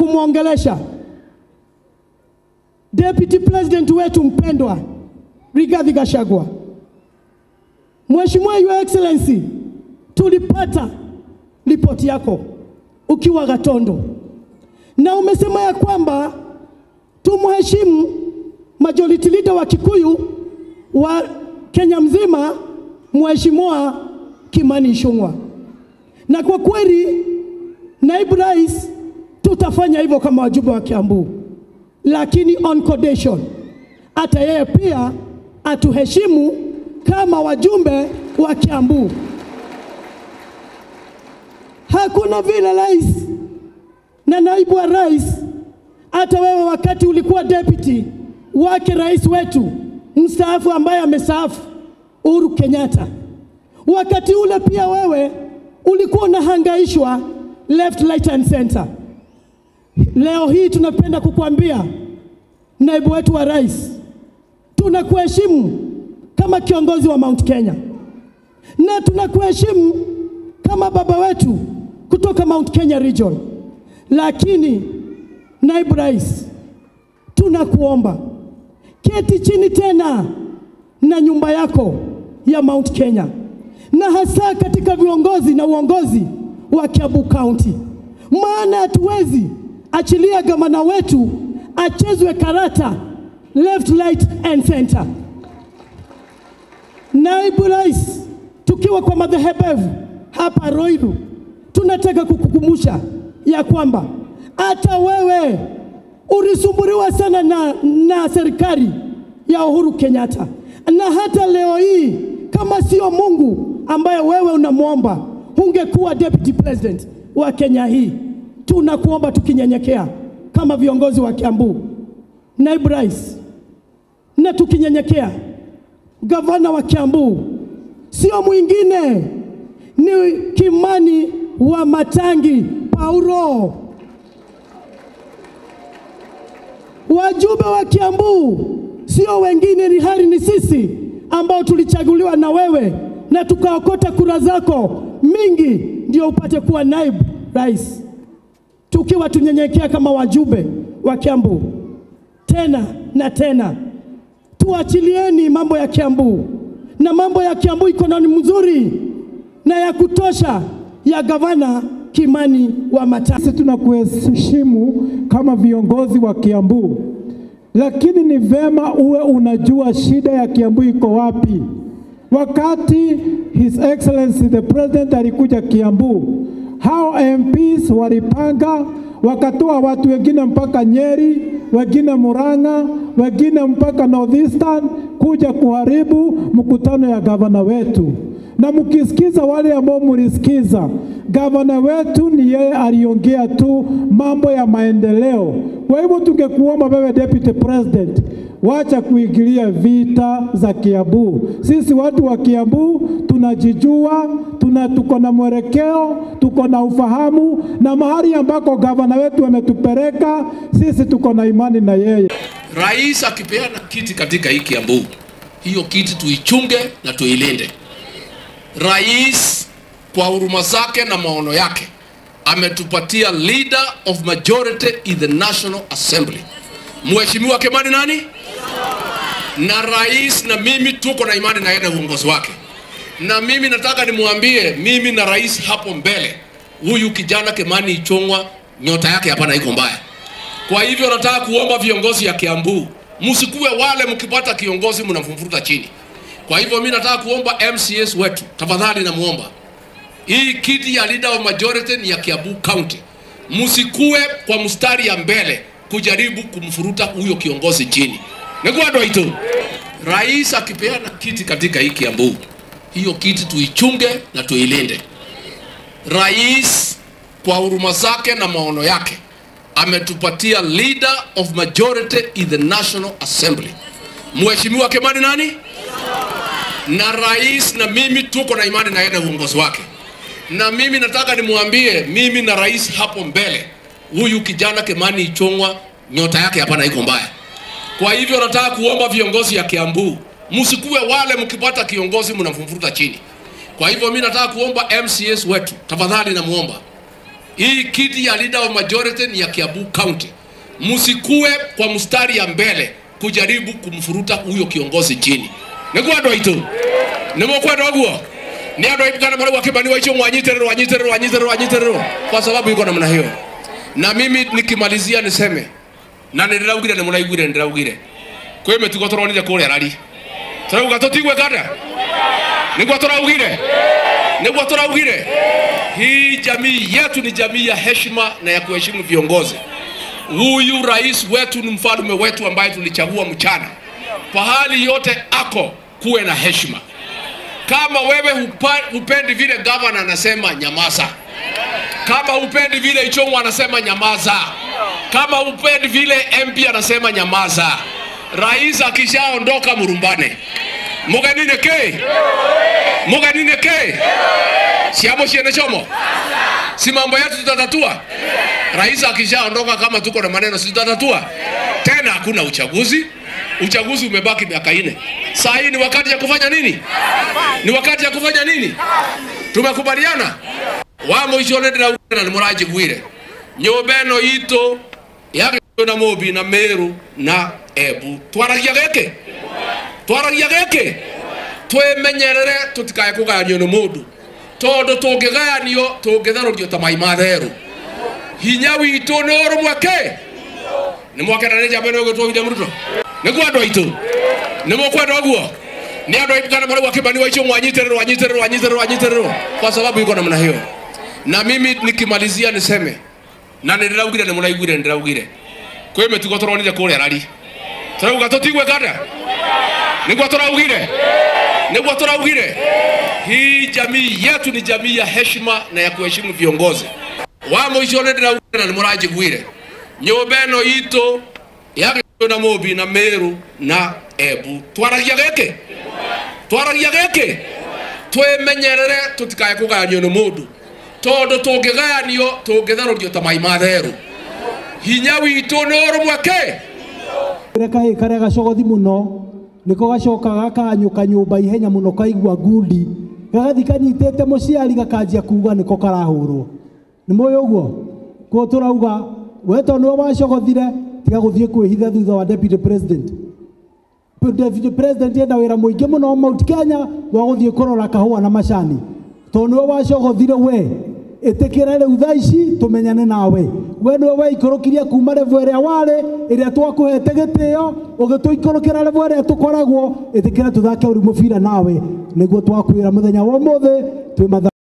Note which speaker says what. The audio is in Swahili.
Speaker 1: kumwongelesha deputy president wetu mpendwa Rigathi Gachagua. Mheshimiwa Your Excellency, tulipata ripoti yako ukiwa Gatondo na umesema ya kwamba tumheshimu majority leader wa Kikuyu wa Kenya mzima, Mheshimiwa Kimani Ichung'wah, na kwa kweli naibu rais, tutafanya hivyo kama wajumbe wa Kiambu, lakini on condition hata yeye pia atuheshimu kama wajumbe wa Kiambu. Hakuna vile rais na naibu wa rais, hata wewe wakati ulikuwa deputy wake rais wetu mstaafu ambaye amestaafu Uhuru Kenyatta, wakati ule pia wewe ulikuwa unahangaishwa left, right and center. Leo hii tunapenda kukuambia naibu wetu wa rais, tunakuheshimu kama kiongozi wa Mount Kenya na tunakuheshimu kama baba wetu kutoka Mount Kenya region, lakini naibu rais, tunakuomba keti chini tena na nyumba yako ya Mount Kenya, na hasa katika viongozi na uongozi wa Kiambu County, maana hatuwezi achilia gavana wetu achezwe karata left, right and center. Naibu rais, tukiwa kwa madhehebu hapa Ruiru, tunataka kukukumbusha ya kwamba hata wewe ulisumbuliwa sana na, na serikali ya Uhuru Kenyatta, na hata leo hii kama sio Mungu ambaye wewe unamwomba, ungekuwa deputy president wa Kenya hii. Tunakuomba tukinyenyekea kama viongozi wa Kiambu, naibu rais, na tukinyenyekea, gavana wa Kiambu sio mwingine, ni Kimani wa Matangi Paulo. Wajumbe wa Kiambu sio wengine, ni hali ni sisi ambao tulichaguliwa na wewe na tukaokota kura zako mingi ndio upate kuwa naibu rais, tukiwa tunyenyekea kama wajumbe wa Kiambu. Tena na tena, tuachilieni mambo ya Kiambu, na mambo ya Kiambu iko na ni mzuri na ya kutosha ya gavana Kimani wa Matangi.
Speaker 2: Sisi tunakuheshimu kama viongozi wa Kiambu, lakini ni vema uwe unajua shida ya Kiambu iko wapi. Wakati His Excellency the President alikuja Kiambu, hao MPs walipanga wakatoa watu wengine mpaka Nyeri, wengine Murang'a, wengine mpaka Northeastern kuja kuharibu mkutano ya gavana wetu na mkisikiza wale ambao mlisikiza, gavana wetu ni yeye aliongea tu mambo ya maendeleo. Kwa hivyo tungekuomba wewe deputy president, wacha kuingilia vita za Kiambu. Sisi watu wa Kiambu tunajijua, tuna tuko na mwelekeo, tuko na ufahamu, na mahali ambako gavana wetu ametupeleka sisi tuko na imani na yeye.
Speaker 3: Rais akipeana kiti katika hii Kiambu, hiyo kiti tuichunge na tuilinde. Rais kwa huruma zake na maono yake ametupatia leader of majority in the National Assembly, Mheshimiwa Kimani nani, na rais na mimi tuko na imani na yeye na uongozi wake, na mimi nataka nimwambie, mimi na rais hapo mbele, huyu kijana Kimani Ichung'wah nyota yake hapana iko mbaya. Kwa hivyo nataka kuomba viongozi ya Kiambu, msikuwe wale mkipata kiongozi mnamfuruta chini. Kwa hivyo mimi nataka kuomba MCS wetu, tafadhali namuomba, hii kiti ya leader of majority ni ya Kiambu County, msikue kwa mstari ya mbele kujaribu kumfuruta huyo kiongozi chini. Nikuado ito rais akipeana kiti katika hii Kiambu, hiyo kiti tuichunge na tuilinde. Rais kwa huruma zake na maono yake ametupatia leader of majority in the National Assembly, Mheshimiwa Kimani nani, na rais na mimi tuko na imani na yeye na uongozi wake, na mimi nataka nimwambie, mimi na rais hapo mbele, huyu kijana Kimani Ichung'wah nyota yake hapana iko mbaya. Kwa hivyo nataka kuomba viongozi ya Kiambu, msikuwe wale mkipata kiongozi mnamfuruta chini. Kwa hivyo mimi nataka kuomba MCS wetu, tafadhali namuomba, hii kiti ya leader of majority ni ya Kiambu County. Msikue kwa mstari ya mbele kujaribu kumfuruta huyo kiongozi chini. Niguo andu aitu nimukwenda guo ni andu aitu kana marauga kibani waicio mwanyiterero wanyiterero wanyiterero wanyiterero kwa sababu iko namna hiyo. Na mimi nikimalizia niseme na nindiraugire ni muraiguire nindiraugire kwi mitugo turonire kuria rari turauga tutigwe kada niguo turaugire niguo turaugire hii jamii yetu ni jamii ya heshima na ya kuheshimu viongozi huyu rais wetu ni mfalme wetu ambaye tulichagua mchana pahali yote ako kuwe na heshima kama wewe hupa, hupendi vile gavana anasema nyamaza kama hupendi vile ichongo anasema nyamaza kama hupendi vile mp anasema nyamaza rais akishaondoka murumbane muganine ke muganine ke siamo shiene chomo si mambo yetu tutatatua rais akishaondoka kama tuko na maneno si tutatatua tena hakuna uchaguzi uchaguzi umebaki miaka ine saa hii ni wakati ya kufanya nini ni wakati ya kufanya nini tumekubaliana wamwichone ndiraugire na nimurajigwire nyumba ĩno itũ yagĩtwo na mũmbi na mĩrũ na embu twaragia gĩkĩ twaragia gĩkĩ twĩmenyerere tũtikae kũgayanio nĩ mũndũ tondũ tũngĩgayanio tũngĩtharũrio ta mai ma therũ hinya witũ nĩ ũrũmwe kĩ nĩ mwakena nĩ njamba ĩno ĩgĩtwo William Ruto nĩguo andũ aitũ nĩ mũkwenda ũguo nĩ andũ aitũ kana marauga kĩbani waicio mwanyitererwo wanyitererwo wanyitererwo wanyitererwo kwa sababu iko namna hiyo na mimi nikimalizia niseme na nindiraugire nĩ mũraiguire nindiraugire kwĩ mĩtugo tũronire kũrĩa rari turauga tũtigwe kada nĩguo tũraugire nĩguo tũraugire hii jamii yetu ni jamii ya heshima na ya kuheshimu viongozi wa mũico nĩ ndĩraugire na nĩ mũranjiguire nyũmba ĩno itũ yagĩtwo na mũmbi na mĩrũ na embu twaragia gĩkĩ twaragia gĩkĩ twĩmenyerere tũtikae kũgayanio nĩ mũndũ tondũ tũngĩgayanio tũngĩtharũrio ta mai ma therũ hinya witũ nĩ ũrũmwe kĩ
Speaker 2: kahä karä gacogothi må no nä ko gacoka gakanyå ka nyå mba ihenya må no kaigua ngundi gagathi kanyitä te må ciari gakanjia kuga nä ko karahå rwo nä moä å guo ko tå rauga we tondå nä we wacogothire tiga gå thiä kwä hitha thutha wa deputy president deputy president enda wä ra må ingä må no mount kenya wa gå thiä kå rora kahåa na macani tondå nä we wacogothire we ĩtĩkĩra rĩu thaa ici tũmenyane nawe we nĩwe weikũrũkirie kuma revo ĩrĩa warĩ ĩrĩa twakũhete gĩtĩo ũgĩtũikũrũkĩra revo ĩrĩa tũkoragwo ĩtĩkĩra tũthake ũrĩ mũbira nawe nĩguo twakwĩra mũthenya wa ũmũthĩ twĩ matha